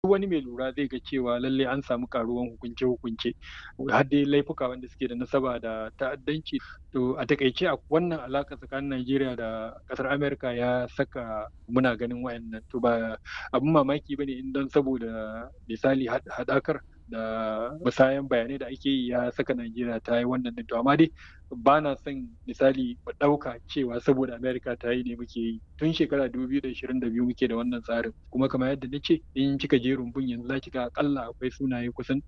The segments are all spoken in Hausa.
wani mai lura zai ga cewa lallai an samu karuwan hukunce-hukunce har dai laifuka wanda suke da nasaba da ta'addanci to a takaice a wannan alaka tsakanin Najeriya da kasar Amerika ya saka muna ganin wayannan to ba abin mamaki bane in don saboda misali hadakar da musayan bayanai da ake yi ya saka Najeriya ta yi wannan to amma dai ba na son misali mu ɗauka cewa saboda Amerika ta yi ne muke yi tun shekara 2022 muke da wannan tsarin kuma kamar yadda na ce in kika je rumbun yanzu za ki ga akalla akwai sunaye kusan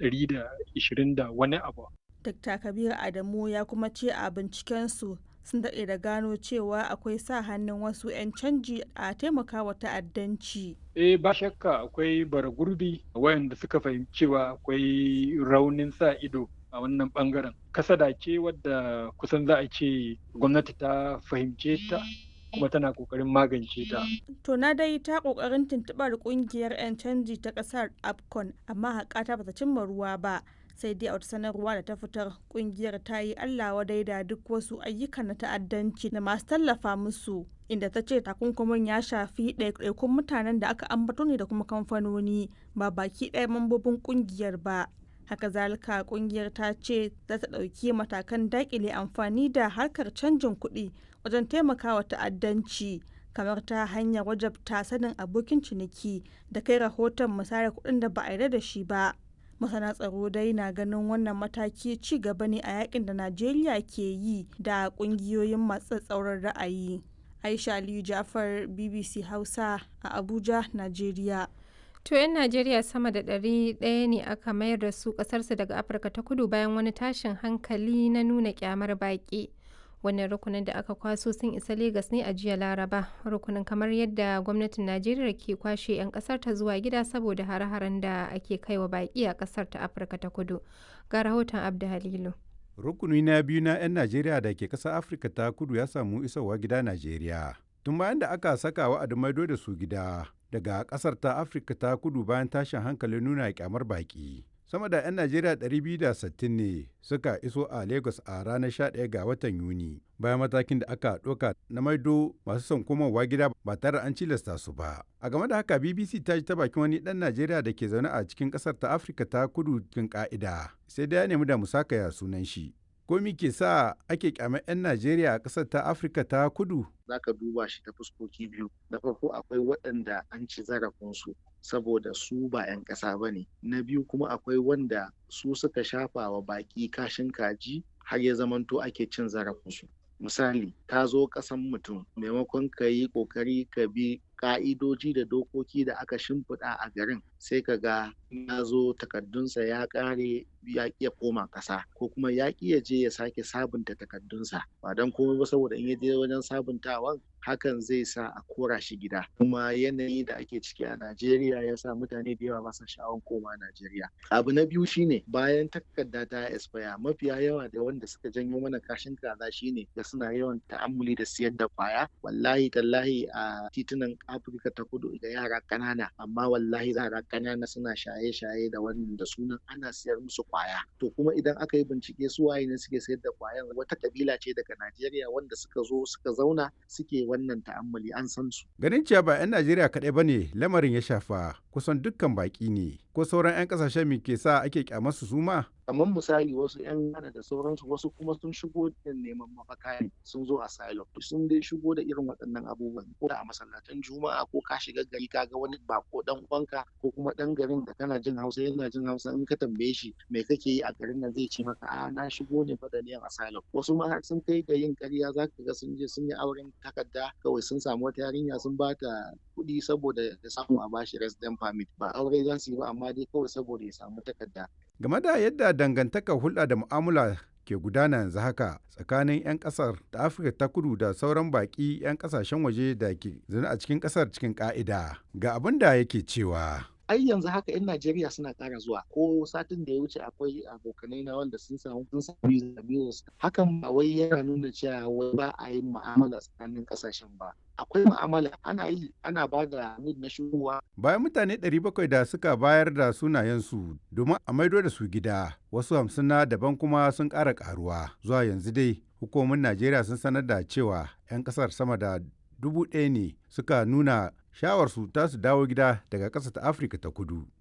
120 da wani abu. Dr. Kabir Adamu ya kuma ce a bincikensu sun daɗe da gano cewa akwai sa hannun wasu 'yan canji a taimakawa ta'addanci. Eh ba shakka akwai bara gurbi wayanda suka fahimci cewa akwai raunin sa ido a wannan bangaren. Kasada ce wadda kusan za a ce gwamnati ta fahimce ta kuma tana kokarin magance ta. To na dai ta kokarin tuntuɓar kungiyar 'yan canji ta ƙasar APCON amma haƙata bata cimma ruwa ba. sai dai a wata sanarwa da ta fitar kungiyar ta yi allah wadai da duk wasu ayyukan na ta'addanci da masu tallafa musu inda ta ce takunkumin ya shafi ɗaiɗaikun mutanen da aka ambato ne da kuma kamfanoni ba baki ɗaya mambobin kungiyar ba haka zalika kungiyar ta ce za ta ɗauki matakan daƙile amfani da harkar canjin kuɗi wajen taimakawa ta'addanci kamar ta hanyar wajabta sanin abokin ciniki da kai rahoton musayar kuɗin da ba a yarda da shi ba masana tsaro dai na ganin wannan mataki ci gaba ne a yakin da najeriya ke yi da kungiyoyin masu tsauran ra'ayi aisha aliyu jafar bbc hausa a abuja najeriya To 'yan Najeriya sama da ɗari ɗaya ne aka mayar da su ƙasarsu daga Afirka ta kudu bayan wani tashin hankali na nuna kyamar baƙi. wannan rukunin da aka kwaso sun isa Legas ne a jiya Laraba. Rukunin kamar yadda gwamnatin Najeriya ke kwashe 'yan kasar ta zuwa gida saboda hare-haren da ake kaiwa baki a kasar ta Afirka ta Kudu. Ga rahoton Abda Halilu. Rukuni na biyu na 'yan Najeriya da ke ƙasar Afirka ta Kudu ya samu isowa gida Najeriya. Tun bayan da aka saka wa'adin maido da su gida daga ƙasar ta Afirka ta Kudu bayan tashin hankalin nuna kyamar baki. sama da 'yan najeriya 260 ne suka iso a lagos a ranar 11 ga watan yuni bayan matakin da aka ɗauka na maido masu son komowa gida ba tare an cilasta su ba a game da haka bbc ta ji ta bakin wani ɗan najeriya da ke zaune a cikin ƙasar ta afirka ta kudu cikin ƙa'ida sai dai ya nemi da musakaya sunan shi komi ke sa ake kyamar 'yan najeriya a ƙasar ta afirka ta kudu za ka duba shi ta fuskoki biyu na farko akwai waɗanda an ci zarafinsu saboda su ba 'yan ƙasa ba ne na biyu kuma akwai wanda su suka shafa wa baƙi kashin kaji har ya zamanto ake cin zarafinsu misali ka zo ƙasan mutum maimakon ka yi ƙoƙari ka bi ƙa'idoji da dokoki da aka shimfiɗa a garin sai ka ga ya zo takardunsa ya ƙare ya ƙi ya koma ƙasa ko kuma ya ƙi ya je ya sake sabunta takardunsa ba don komai ba saboda in ya je wajen sabuntawan hakan zai sa a kora shi gida kuma yanayi da ake ciki a Najeriya ya sa mutane da yawa masa sha'awan koma Najeriya abu na biyu shine bayan takarda ta expire mafiya yawa da wanda suka janyo mana kashin kaza shine da suna yawan ta'ammuli da siyar da kwaya wallahi tallahi a titunan Afirka ta kudu da yara ƙanana amma wallahi yara ƙanana suna shaye-shaye da wannan da sunan ana siyar musu kwaya to kuma idan aka yi bincike su waye ne suke sayar da kwayan wata kabila ce daga Najeriya wanda suka zo suka zauna suke wannan ta'ammali an san su ganin cewa ba 'yan Najeriya kaɗai ba ne lamarin ya shafa kusan dukkan baƙi ne ko sauran 'yan ƙasashen me ke sa ake kyamar su ma kamar misali wasu 'yan Ghana da sauransu wasu kuma sun shigo da neman mafaka ne sun zo asylum sun dai shigo da irin waɗannan abubuwan ko da a masallatan juma'a ko ka shiga gari ka ga wani bako dan uwanka ko kuma dan garin da kana jin hausa yana jin hausa in ka tambaye shi me kake yi a garin nan zai ce maka a na shigo ne fa da niyan asylum wasu ma har sun kai ga yin ƙarya za ka ga sun je sun yi auren takarda kawai sun samu wata yarinya sun ba ta kuɗi saboda ya samu a bashi resident permit ba aure za su yi ba amma dai kawai saboda ya samu takarda game da yadda dangantakar hulɗa da mu'amala ke gudana yanzu haka tsakanin 'yan ƙasar da afirka ta kudu da sauran baƙi 'yan ƙasashen waje da ke zaune a cikin ƙasar cikin ƙa'ida ga abin da yake cewa ai yanzu haka 'yan Najeriya suna ƙara zuwa ko satin da ya wuce akwai abokanai na wanda sun samu sun samu visa visa hakan ba wai yana nuna cewa wai ba a yin mu'amala tsakanin ƙasashen ba akwai mu'amala ana yi ana ba da need na shigowa bayan mutane 700 da suka bayar da sunayensu domin a maido da su gida wasu hamsin na daban kuma sun ƙara ƙaruwa zuwa yanzu dai hukumomin Najeriya sun sanar da cewa 'yan ƙasar sama da dubu ɗaya ne suka nuna shawarsu ta su dawo gida daga ƙasa ta afirka ta kudu